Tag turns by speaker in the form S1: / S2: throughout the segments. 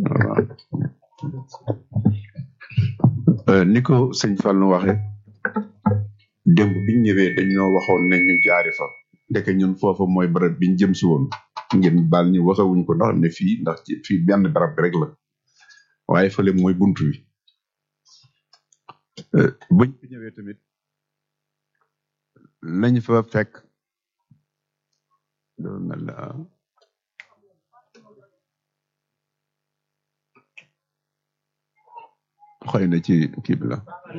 S1: waaw Euh, ni ko sëñ Fallou waxe démb biñ ñëwee dañ ñoo waxoon ne ñu jaari fa ndeke ñun foofa mooy barab biñ jëm si woon ngeen baal ñu waxewuñ ko ndax ne fii ndax ci fii benn barab bi rek la waaye fële mooy buntu bi Euh, buñ fi ñëwee tamit lañ fa fekk dafa mel ne ah, xëy na ci kii bi la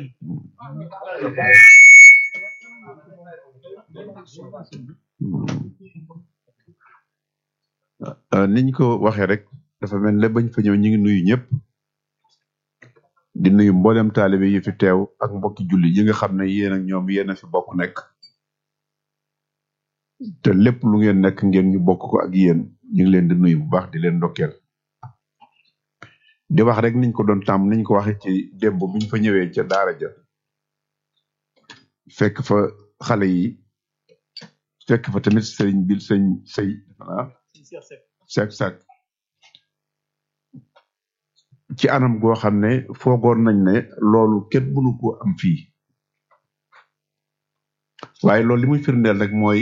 S1: Euh, niñ ko waxee rek dafa mel ne bañ fa ñëw ñu ngi nuyu ñëpp di nuyu mboolem taalibe yi fi teew ak mbokki julli yi nga xam ne yéen ak ñoom yéen a fi bokk nekk te lépp lu ngeen nekk ngeen ñu bokk ko ak yéen ñu ngi leen di nuyu bu baax di leen ndokkeel di wax rek niñ ko doon tàmm niñ ko waxee ci démb biñ fa ñëwee ca daara ja fekk fa xale yi fekk fa tamit sëriñ bi sëñ sëy ah sek sek ci anam goo xam ne foogoon nañ ne loolu kenn mënu ko am fii waaye loolu li muy firndeel rek mooy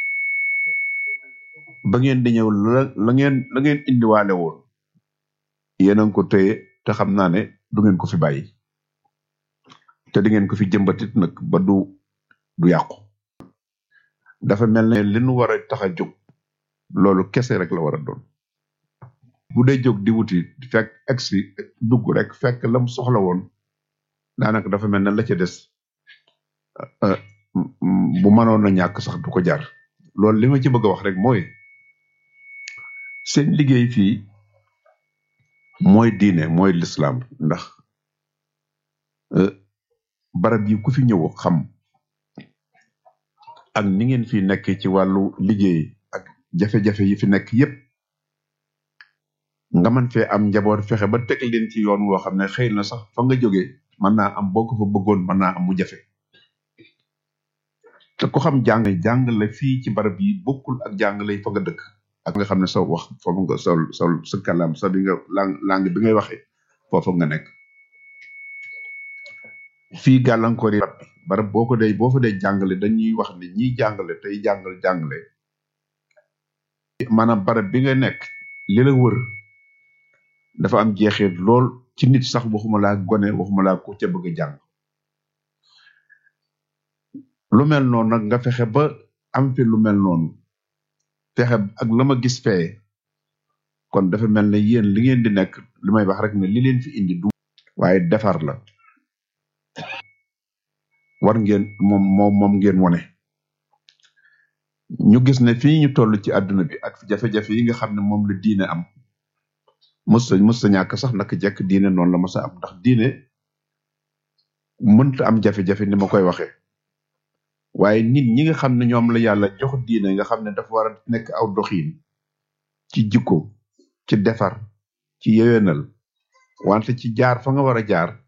S1: ba ngeen di ñëw la la ngeen la ngeen indiwaale woon yéen a ngi ko téye te xam naa ne du ngeen ko fi bàyyi te di ngeen ko fi jëmbatit nag ba du du yàqu dafa mel ne li nu war a tax a jóg loolu kese rek la war a doon bu dee jóg di wuti fekk egsi dugg rek fekk lam soxla woon daanaka dafa mel ne la ca des euh, m- m- bu mënoon a ñàkk sax du ko jar loolu li ma ci bëgg a wax rek mooy seen liggéey fii mooy diine mooy lislaam ndax euh, barab yi ku fi ñëw xam ak ni ngeen fi nekk ci wàllu liggéey ak jafe-jafe yi fi nekk yépp nga mën fee am njaboot fexe ba teg leen ci yoon woo xam ne xëy na sax fa nga jóge mën naa am boo ko fa bëggoon mën naa am mu jafe te ku xam jàng jàngale fii ci barab yi bokkul ak jàngale fa nga dëkk ak nga xam ne sa wax foofu nga sol sol sa kalam sa bi nga lang langue bi ngay waxee foofu nga nekk fii gàllankoor yi barab bi barab boo ko dee boo fa dee jàngale dañuy wax ne ñiy jàngale tey jàngal jàngale maanaam barab bi nga nekk li la wër dafa am jeexeet lool ci nit sax waxuma laa gone waxuma laa ku ca bëgg a jàng lu mel noonu nag nga fexe ba am fi lu mel noonu fexe ak la ma gis fee kon dafa mel ne yéen li ngeen di nekk li may wax rek ne li leen fi indi du waaye defar la war ngeen moom moom moom ngeen wone ñu gis ne fii ñu toll ci àdduna bi ak jafe-jafe yi nga xam ne moom la diine am mës sa mës sa ñàkk sax naka jekk diine noonu la mës a am ndax diine mënta am jafe-jafe ni ma koy waxee waaye nit ñi nga xam ne ñoom la yàlla jox diine nga xam ne dafa war a nekk aw doxiin ci jikko ci defar ci yewenal wante ci jaar fa nga war a jaar